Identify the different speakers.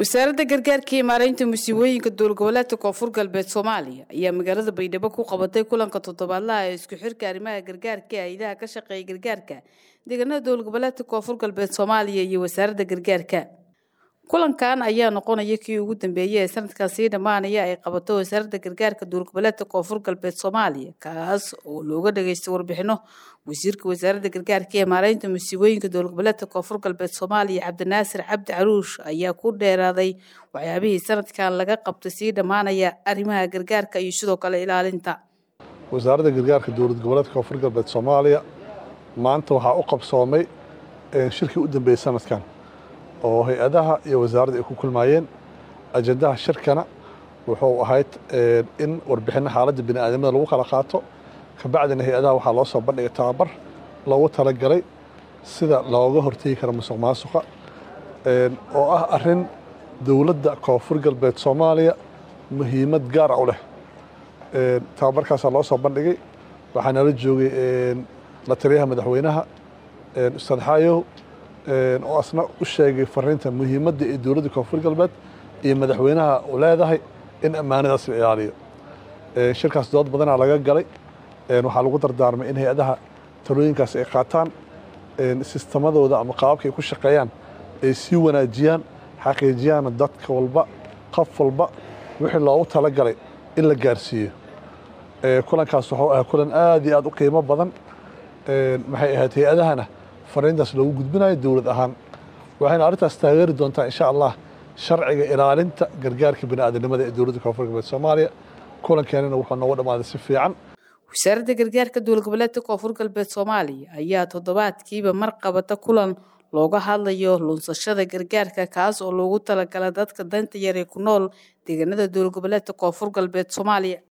Speaker 1: wasaaradda gargaarka iyo maaraynta musiibooyinka dowlgoboleedka koonfur galbeed soomaaliya ayaa magaalada baydhabo ku qabatay kulanka toddobaadlaha ee isku xirka arrimaha gargaarka ee hay-adaha ka shaqeeya gargaarka deegaanada dowlgoboleedka koonfur galbeed soomaaliya iyo wasaaradda gargaarka kulankan ayaa noqonaya kii ugu dambeeyey ee sanadkan sii dhammaanaya ay qabato wasaaradda gargaarka dowlgoboleedka koonfur galbeed soomaaliya kaas oo looga dhageystay warbixino wasiirka wasaaradda gargaarka ee maaraynta musiibooyinka dowlgoboleedka koonfur galbeed soomaaliya cabdinaasir cabdi caruush ayaa ku dheeraaday waxyaabihii sanadkan laga qabtay sii dhammaanaya arrimaha gargaarka iyo sidoo kale ilaalinta
Speaker 2: wasaaradda gargaarka dowlad goboleedka koonfur galbeed soomaaliya maanta waxaa u qabsoomay shirkii u dambeeyey sanadkan oo hay-adaha iyo wasaaradda ay ku kulmaayeen ajendaha shirkana wuxuu ahayd in warbixinno xaaladda bini aadamada lagu kala qaato kabacdina hay-adaha waxaa loo soo bandhigay tababar loogu talagalay sida looga hortegi karo musuq maasuqa oo ah arrin dowladda koonfur galbeed soomaaliya muhiimad gaara u leh tababarkaasaa loo soo bandhigay waxaa nala joogay la taliyaha madaxweynaha ustaad xaayow oo asna u sheegay fariinta muhiimadda ee dowladda koonfur galbeed iyo madaxweynaha u leedahay in ammaanadaas la ilaaliyo shirkaas dood badanaa laga galay waxaa lagu dardaarmay in hay-adaha talooyinkaas ay qaataan sistemadooda ama qaababka ay ku shaqeeyaan ay sii wanaajiyaan xaqiijiyaan dadka walba qof walba wixii loogu talagalay in la gaarsiiyo kulankaas wuxuu ahaa kulan aad iyo aad u qiimo badan maxay ahayd hay-adahana fariintaas loogu gudbinayo dowlad ahaan waxayna arrintaas taageeri doontaa insha allah sharciga ilaalinta gargaarka bini'aadanimada ee dowladda koonfur galbeed soomaaliya kulankeenana wuxuu noogu dhammaaday si fiican
Speaker 1: wasaaradda gargaarka dowlgoboleedka koonfur galbeed soomaaliya ayaa toddobaadkiiba mar qabata kulan looga hadlayo lunsashada gargaarka kaas oo loogu talagala dadka danta yar ee ku nool deegaanada dowlgoboleedka koonfur galbeed soomaaliya